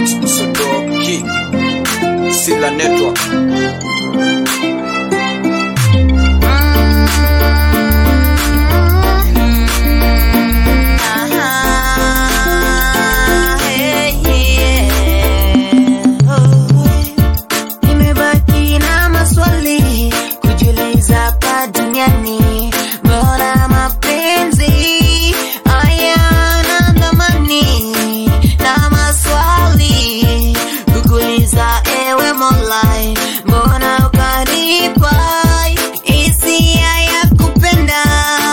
Max Msodoki Sila Network Nimebaki na maswali kujiuliza hapa duniani, mbona mapenzi hayana thamani? Na maswali kukuuliza, ewe Mola, mbona ukanipa hisia ya kupenda?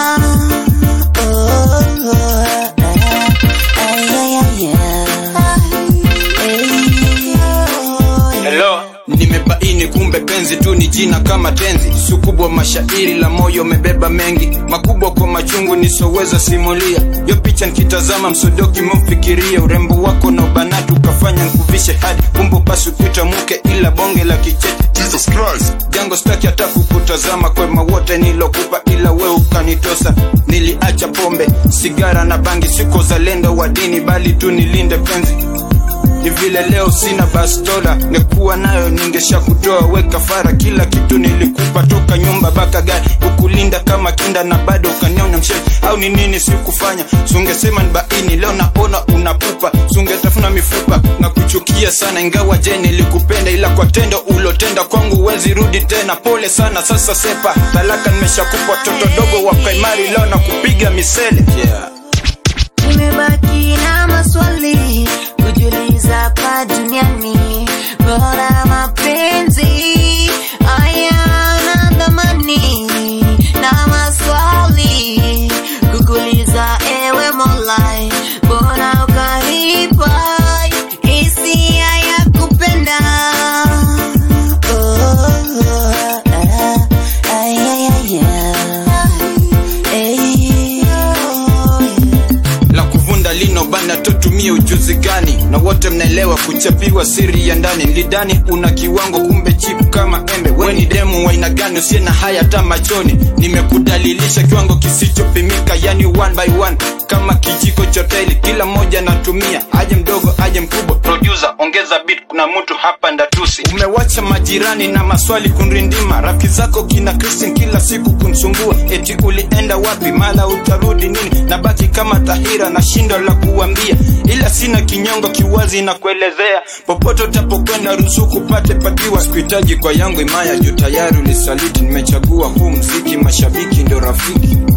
Oh, ah, ay, ay, ay, ay. Hello, nimebaini kumbe penzi tu ni jina kama tenzi, sukubwa mashairi la moyo umebeba mengi makubwa kwa machungu nisoweza simulia. Yo picha nikitazama msodoki mfikiria urembo wako na ubanatu ukafanya nkuvishe hadi kumbo pasu kuita mke ila bonge la kichete Jesus Christ. jango staki hata kukutazama kwema wote nilokupa ila we ukanitosa niliacha pombe sigara na bangi siko zalendo wa dini bali tu nilinde penzi ni vile leo sina bastola nikuwa nayo ningesha kutoa weka fara kila kitu nilikupa toka nyumba baka gari ukulinda kama kinda na bado ukaniona mshe au ni nini sikufanya sungesema ni baini leo naona unapupa sungetafuna mifupa na kuchukia sana ingawa je nilikupenda ila kwa tendo ulotenda kwangu wezi rudi tena pole sana sasa sepa talaka nimeshakupa toto dogo wa primary leo na kupiga misele yeah. Nimebaki na maswali kujiuliza hapa duniani, mbona mapenzi hayana thamani? Na maswali kukuuliza, ewe Mola, mbona ukanipa hisia ya kupenda? Oh, ah, ay, ay, ay, ay, ay. la kuvunda lino bana totumie ujuzi gani na wote mnaelewa kuchapiwa siri ya ndani lidani una kiwango kumbe chip kama embe weni demu waina gani usie na haya hata machoni nimekudalilisha kiwango kisichopimika yani one by one kama kijiko choteli kila mmoja natumia aje mdogo aje mkubwa producer ongeza beat kuna mtu hapa ndatusi umewacha majirani na maswali kunrindima rafiki zako kina Christian kila siku kunsumbua eti ulienda wapi mala utarudi nini nabaki kama tahira na shindo la kuambia ila sina kinyongo kiwazi na kuelezea popote utapokwenda ruzuku pate patiwa sikuhitaji kwa yangu imaya juu tayari ulisaliti nimechagua huu mziki mashabiki ndo rafiki